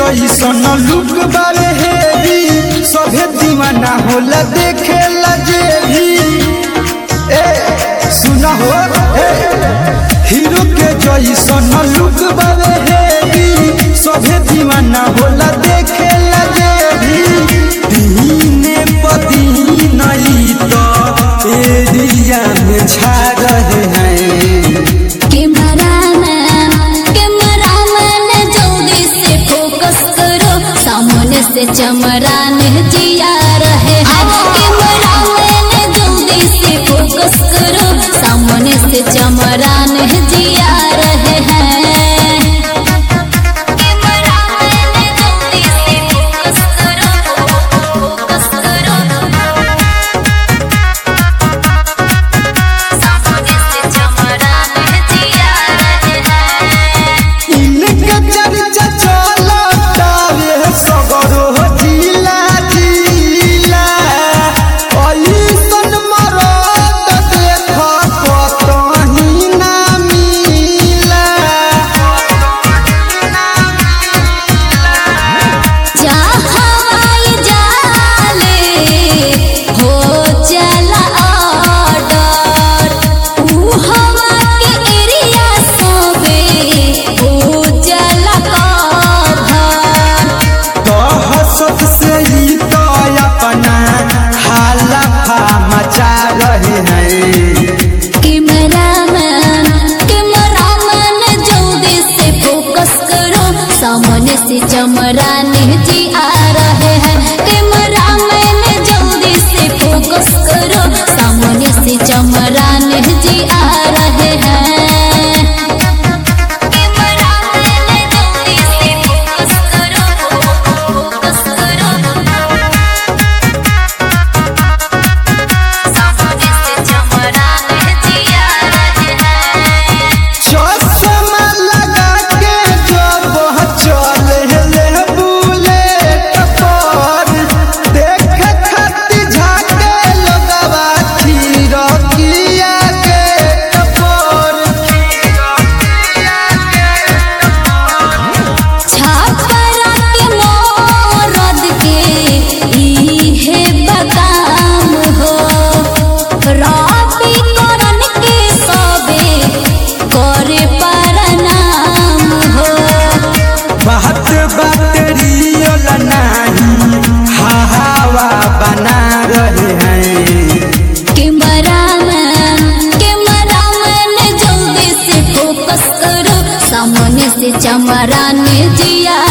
जैसन लुक बारे हेवी सभे दीवाना होला देखे लजे भी ए सुना हो ए हीरो के जैसन लुक बारे हेवी सभे दीवाना होला देखे लजे भी दीने पदीन ई तो एरिया में छा रहे हैं कैमरामैन कैमरामैन जल्दी से फोकस करो सामने से चमरान जिया रहे हैं कैमरामैन जल्दी से फोकस करो सामने से चमरान जिया रहे हैं कैमरामैन जल्दी से फोकस करो फोकस करो सामने से चमरान जिया रहे हैं इनके चर्चा चलता रे सगरो जिला जिला ऐसन मरद देख कतही ना मिला जहाँ जाले हो चला ऑर्डर ऊ हवा के एरिया सबे हो चला कभर दहशत से ही तो अपना हालफा मचा रहे हैं कैमरामैन कैमरामैन जल्दी से फोकस करो सामने से चमरान जी आ रहे हैं कैमरामैन जल्दी से फोकस करो सामने से चमरान जी आ रहे हैं कैमरामैन जल्दी से फोकस करो फोकस करो सामने से चमरान जिया रहे हैं चश्मा लगा के जब चले ले बुलेट पर देख खाती झाके लगवा खीरकिया के टपर छापरा के मोरद के इहे बदाम हो रबी करन के सबे करे परनाम हो बात बात रियल नहीं हवा बना रहे हैं कैमरामैन कैमरामैन जल्दी से फोकस करो सामने से चमरान जिया